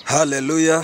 Haleluya.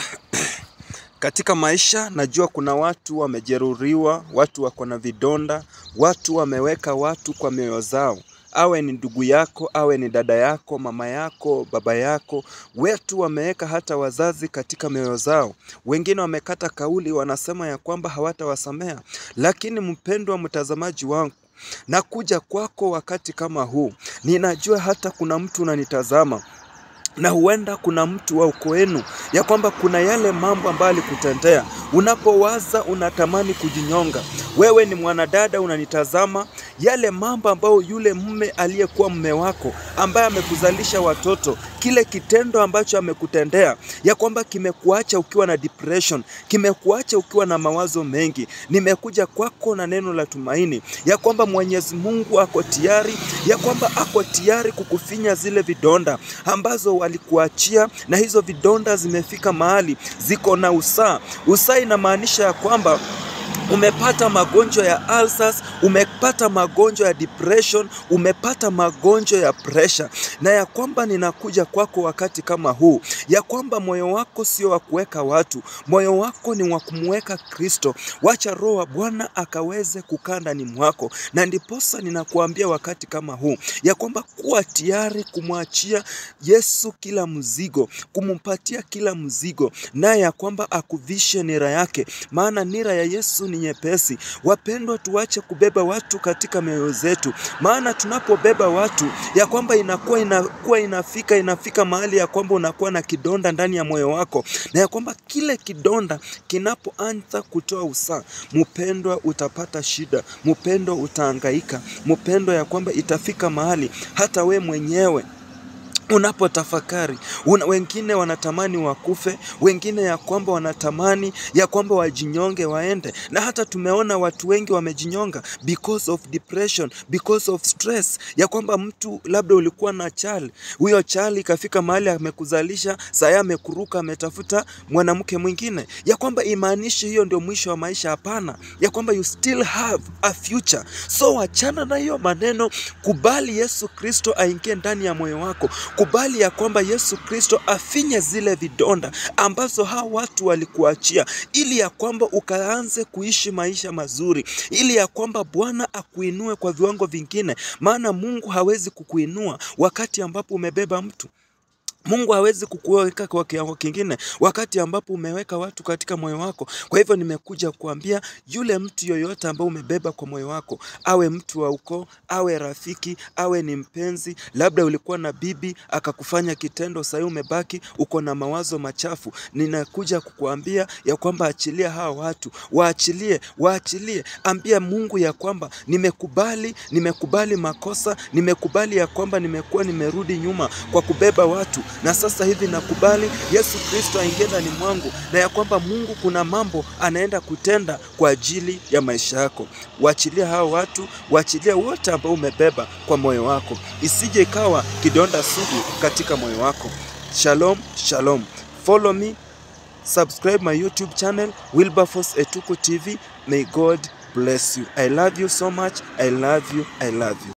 Katika maisha najua kuna watu wamejeruhiwa, watu wako na vidonda, watu wameweka watu kwa mioyo zao. Awe ni ndugu yako, awe ni dada yako, mama yako, baba yako, wetu wameweka hata wazazi katika mioyo zao. Wengine wamekata kauli, wanasema ya kwamba hawatawasamea. Lakini mpendwa mtazamaji wangu, nakuja kwako wakati kama huu. Ninajua hata kuna mtu unanitazama na huenda kuna mtu wa ukoo wenu ya kwamba kuna yale mambo ambayo alikutendea. Unapowaza unatamani kujinyonga. Wewe ni mwanadada unanitazama, yale mambo ambayo yule mume aliyekuwa mume wako ambaye amekuzalisha watoto, kile kitendo ambacho amekutendea ya kwamba kimekuacha ukiwa na depression, kimekuacha ukiwa na mawazo mengi. Nimekuja kwako na neno la tumaini ya kwamba Mwenyezi Mungu ako tayari, ya kwamba ako tayari kukufinya zile vidonda ambazo walikuachia, na hizo vidonda zimefika mahali ziko na usaa. Usaa inamaanisha ya kwamba umepata magonjwa ya ulcers, umepata magonjwa ya depression, umepata magonjwa ya pressure, na ya kwamba ninakuja kwako wakati kama huu, ya kwamba moyo wako sio wa kuweka watu, moyo wako ni wa kumweka Kristo. Wacha Roho wa Bwana akaweze kukaa ndani mwako, na ndiposa ninakuambia wakati kama huu ya kwamba kuwa tayari kumwachia Yesu kila mzigo, kumpatia kila mzigo, naye ya kwamba akuvishe nira yake, maana nira ya Yesu ni nyepesi. Wapendwa, tuache kubeba watu katika mioyo zetu, maana tunapobeba watu ya kwamba inakuwa inakuwa inafika inafika mahali ya kwamba unakuwa na kidonda ndani ya moyo wako, na ya kwamba kile kidonda kinapoanza kutoa usaa, mpendwa, utapata shida, mpendwa, utahangaika, mpendwa, ya kwamba itafika mahali hata we mwenyewe unapotafakari una, wengine wanatamani wakufe, wengine ya kwamba wanatamani ya kwamba wajinyonge waende, na hata tumeona watu wengi wamejinyonga because of depression, because of stress, ya kwamba mtu labda ulikuwa na chali, huyo chali ikafika mahali amekuzalisha, saa amekuruka, ametafuta mwanamke mwingine, ya kwamba imaanishi hiyo ndio mwisho wa maisha. Hapana, ya kwamba you still have a future. So wachana na hiyo maneno, kubali Yesu Kristo aingie ndani ya moyo wako kubali ya kwamba Yesu Kristo afinye zile vidonda ambazo hao watu walikuachia, ili ya kwamba ukaanze kuishi maisha mazuri, ili ya kwamba Bwana akuinue kwa viwango vingine, maana Mungu hawezi kukuinua wakati ambapo umebeba mtu Mungu hawezi kukuweka kwa kiwango kingine wakati ambapo umeweka watu katika moyo wako. Kwa hivyo nimekuja kuambia yule mtu yoyote ambaye umebeba kwa moyo wako, awe mtu wa ukoo, awe rafiki, awe ni mpenzi, labda ulikuwa na bibi akakufanya kitendo, sasa umebaki uko na mawazo machafu. Ninakuja kukuambia ya kwamba achilia hawa watu, waachilie, waachilie. Ambia Mungu ya kwamba nimekubali, nimekubali makosa, nimekubali ya kwamba nimekuwa nimerudi nyuma kwa kubeba watu na sasa hivi nakubali Yesu Kristo aingie ndani mwangu, na ya kwamba Mungu kuna mambo anaenda kutenda kwa ajili ya maisha yako. Waachilia hao watu, waachilia wote ambao umebeba kwa moyo wako, isije ikawa kidonda sugu katika moyo wako. Shalom, shalom. Follow me, subscribe my YouTube channel Wilberforce Etuko TV. May God bless you. I love you so much. I love you. I love you.